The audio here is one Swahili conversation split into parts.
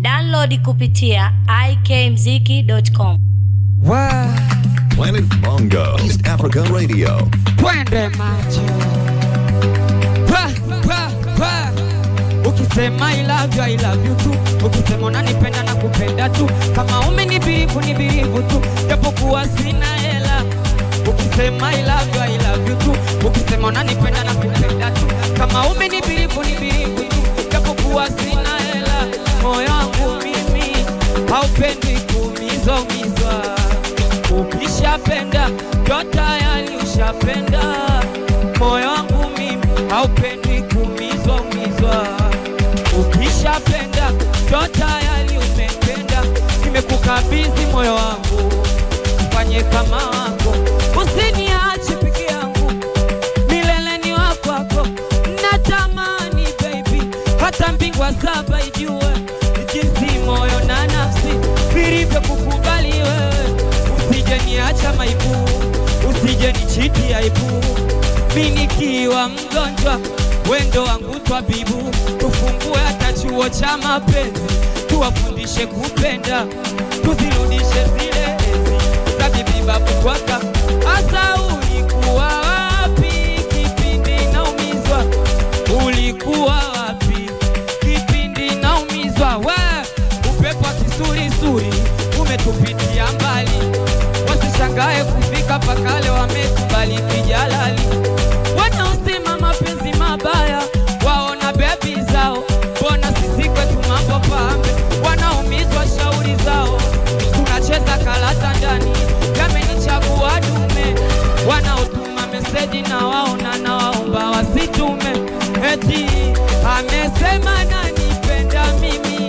Download kupitia ikmziki.com. Wa, Planet Bongo, East Africa Radio. twende macho pa, pa, pa. Ukisema I love you, I love you tu, ukisema unanipenda na kupenda tu, kama umenibirivu ni birivu tu, japokuwa sina hela. Ukisema I love you, I love you tu, ukisema unanipenda na kupenda tu, kama umenibirivu ni birivu tu, japokuwa sina hela. Moyo wangu mimi haupendi kuumizwa umizwa Ukishapenda ndo tayari ushapenda. Moyo wangu mimi haupendi kuumizwa umizwa. Ukishapenda ndo tayari umependa. Nimekukabidhi moyo wangu, ufanye kama wako, usiniache peke yangu, milele ni wa kwako. Natamani baby, hata mbingwa saba ijue jinsi moyo na nafsi vilivyokukubali wewe usije niacha maibu, usije nichiti aibu. Mi nikiwa mgonjwa, wendo wangu twabibu, tufungue hata chuo cha mapenzi, tuwafundishe kupenda, tuzirudishe zile enzi za bibi babu kwaka. Asa ulikuwa wapi kipindi naumizwa? Ulikuwa wapi kipindi naumizwa? We upepo wa kisurisuri umetupitia mbali, wasishangae kufika pakale wamekubali kijalali. Wanaosema mapenzi mabaya waona bebi zao, mbona sisi kwetu mambo pambe? Wanaumizwa shauri zao, tunacheza karata ndani, yamenichagua dume. Wanaotuma meseji na waona na waomba wasitume, eti amesema nanipenda mimi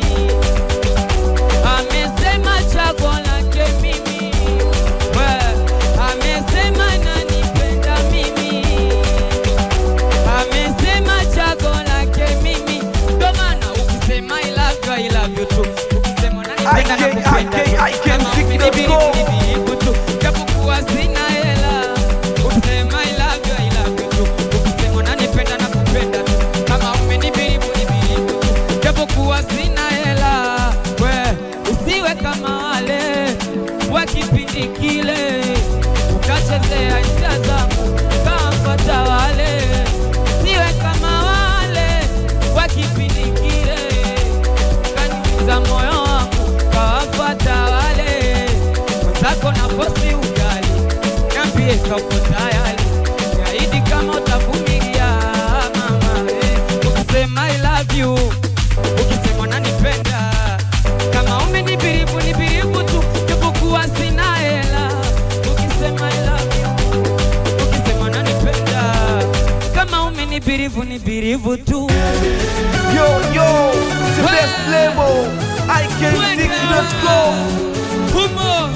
amesema chaguo lake mimi, we amesema nanipenda mimi, amesema chaguo lake mimi. Ndo maana ukisema I love you, I love you tu, ukisema unanipenda na IK, kupenda tu, IK, kama mziki.com. umenibilibilibu tu, japokuwa sina hela. Ukisema I love you, I love you tu, ukisema unanipenda na kupenda tu, kama umenibilibilibu tu, japokuwa sina hela. We usiwe kama wale wa kipindi kile, ukachezea hisia zangu kawafata wale. Usiwe kama wale wa kipindi kile, ukaniumiza moyo wangu kawafata wale. Mwenzako na posti ugali, niambie kauko tayari, niahidi kama utavumilia mama. eh. Ukisema I love you ukisema unanipenda kama umenibirivu nibirivu tu japokuwa sina hela ukisema I love you ukisema unanipenda kama umenibirivu nibirivu tu Yo, yo, it's the best label. IKMziki.com. humo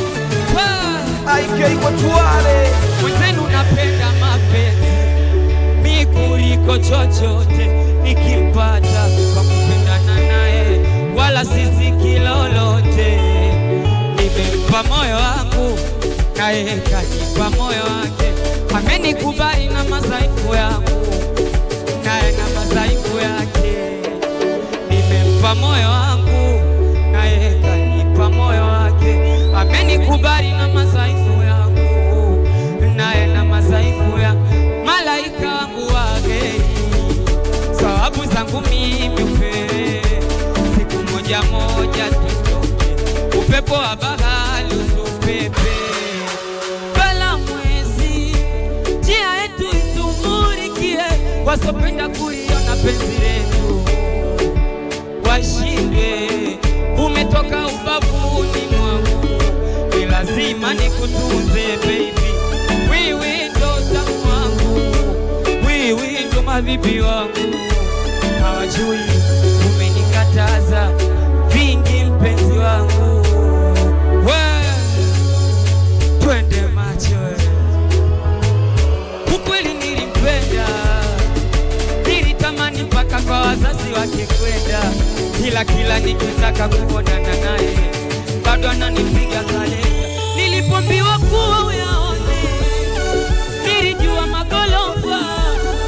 Pa. IK watu wale. mwenzenu napenda mapenzi mi kuliko chochote nikipata kwa kupendana naye wala sisi kilolote nimempa moyo wangu naye kanipa moyo wake amenikubali na madhaifu yangu naye na madhaifu yake nimempa moyo wangu naye kanipa moyo wake amenikubali na madhaifu yangu naye na madhaifu ya malaika wangu wageni sababu zangu mimi upele siku moja moja tutoke upepo wa bahari utupepe bala mwezi njia yetu itumulikie wasopenda kuliona penzi letu washinde umetoka ubavuni mwangu ni lazima nikutunze baby wiwi ndo tamu wangu wiwi ndo mabibi wangu hawajui umenikataza vingi mpenzi wangu we twende macho we. ukweli nilimpenda nilitamani mpaka kwa wazazi wake kwenda, ila kila nikitaka kuonana naye bado ananipiga kalenda. Nilipombiwa kuwa uyaone, nilijua magorofa,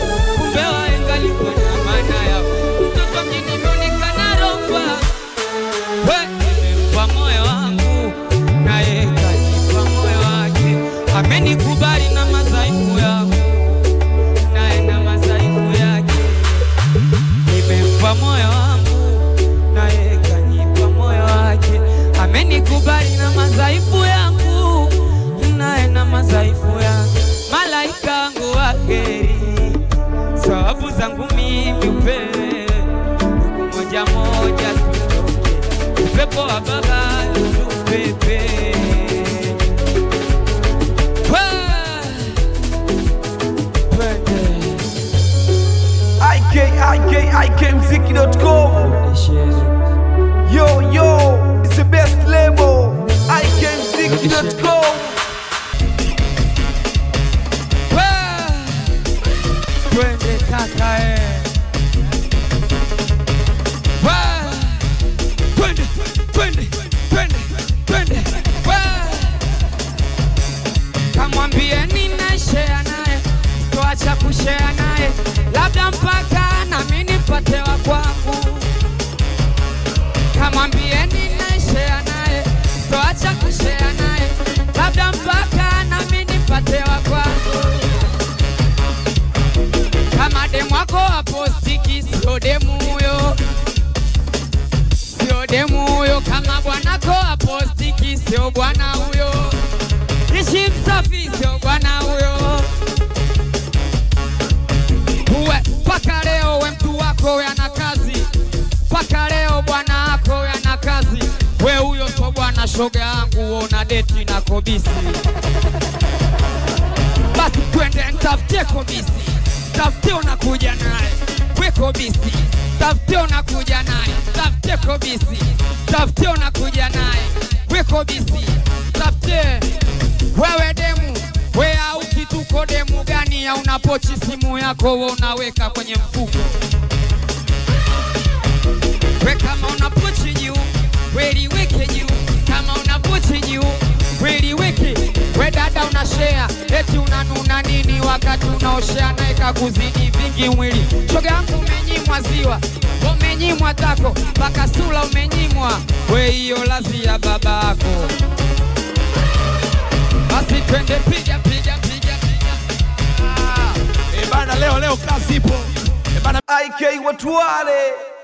kumbe waenga alikuwa na maana ya mtoto mjini imeonekana rofa we nimempa moyo wangu naye kanipa moyo wake amenikubali na madhaifu yangu naye na madhaifu yake nimempa moyo wangu naye kanipa moyo wake amenikubali na madhaifu yangu naye na madhaifu yangu malaika wangu wa heri sababu zangu mimi upele moja moja tutoke upepo wa bahari upepe IK, IK, IKMziki.com. Yo, yo, it's the best label. IKMziki.com. twende kaka eh. Wa! Twende, twende, twende, twende. Wa! kamwambie nina share naye sitoacha kushare naye labda mpaka nami nipate wa kwangu kamwambie nina share naye sitoacha kushare naye labda mpaka nami nipate wa kwangu kama demu wako apostiki, sio demu huyo, sio demu huyo. Kama bwanako apostiki, sio bwana huyo. Ishi msafi, sio bwana huyo. Uwe mpaka leo we mtu wako we ana kazi, mpaka leo bwana wako we ana kazi. We huyo sio bwana, shoga yangu, we una deti na kobisi basi twende ntafutie kobisi, tafutie unakuja naye we kobisi, tafutie unakuja naye, tafutie kobisi, tafutie unakuja naye we kobisi, tafutie wewe demu we au kituko demu gani ya unapochi simu yako we unaweka kwenye mfuko we kama una pochi juu weliweke juu kama una pochi juu weliweke we dada una share eti unanuna nini wakati unaoshea naye kakuzidi vingi mwili shoga yangu umenyimwa ziwa umenyimwa tako mpaka sula umenyimwa we hiyo lazi ya babako basi twende piga piga piga piga ah. Eh bana, leo leo kazi ipo. Eh bana, IK watu wale.